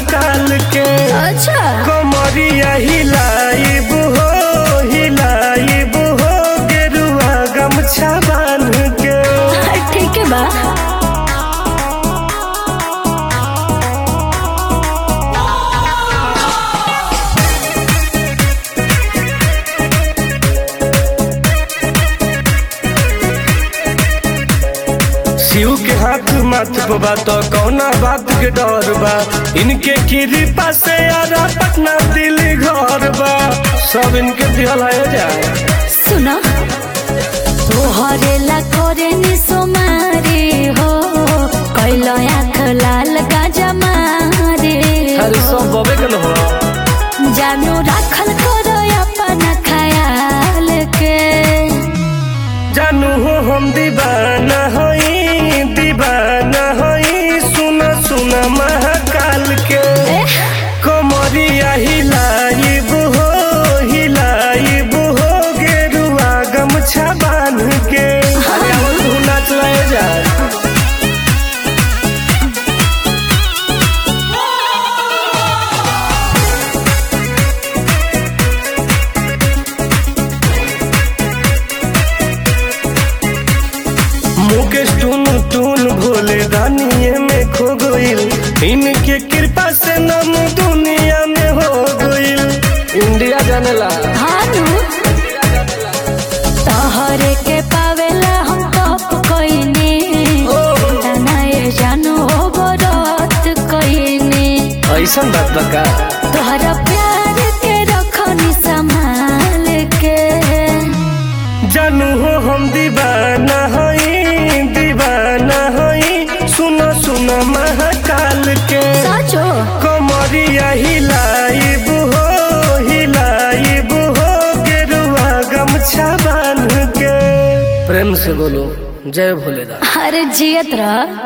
महाकाल के अच्छा कमरिया हिलाइब हो हिलाइब हो गेरुआ गमछा बांध के ठीक है बा शिव के हाथ माथ पे बा तो कौना बात के डर बा इनके कृपा से आरा पटना दिल घर बा सब इनके दिहल है जाए सुना तोहरे ला करे नि सोमारे हो कैलो आँख लाल गाजा मारे अरे सब बबे के न हो जानू राखल करो अपन ख्याल के जानू हो हम दीवाना हई दीवाना हई सुन सुन महाकाल के एह, कमरिया हिलाइब हो हिलाइब हो गेरुआ गमछा बांध के अरे अब तू नाच ले जा मुकेश टून टून भोले दानिये में खो गईल इनके कृपा से नाम दुनिया में हो गईल इंडिया जाने ला हानू तोहरे के पावेला हम तप कइनी तनाए जानू हो बरत कइनी ऐसा बात बका तोहरा प्यार के रखनी संभाल के जानू हो हम दीवाना हई दीवाना हई सुनो सुनो महाकाल के सचो कमरिया हिलाइब हो हिलाइब हो गेरुआ गमछा बांध के प्रेम से बोलो जय भोलेनाथ अरे जियत रह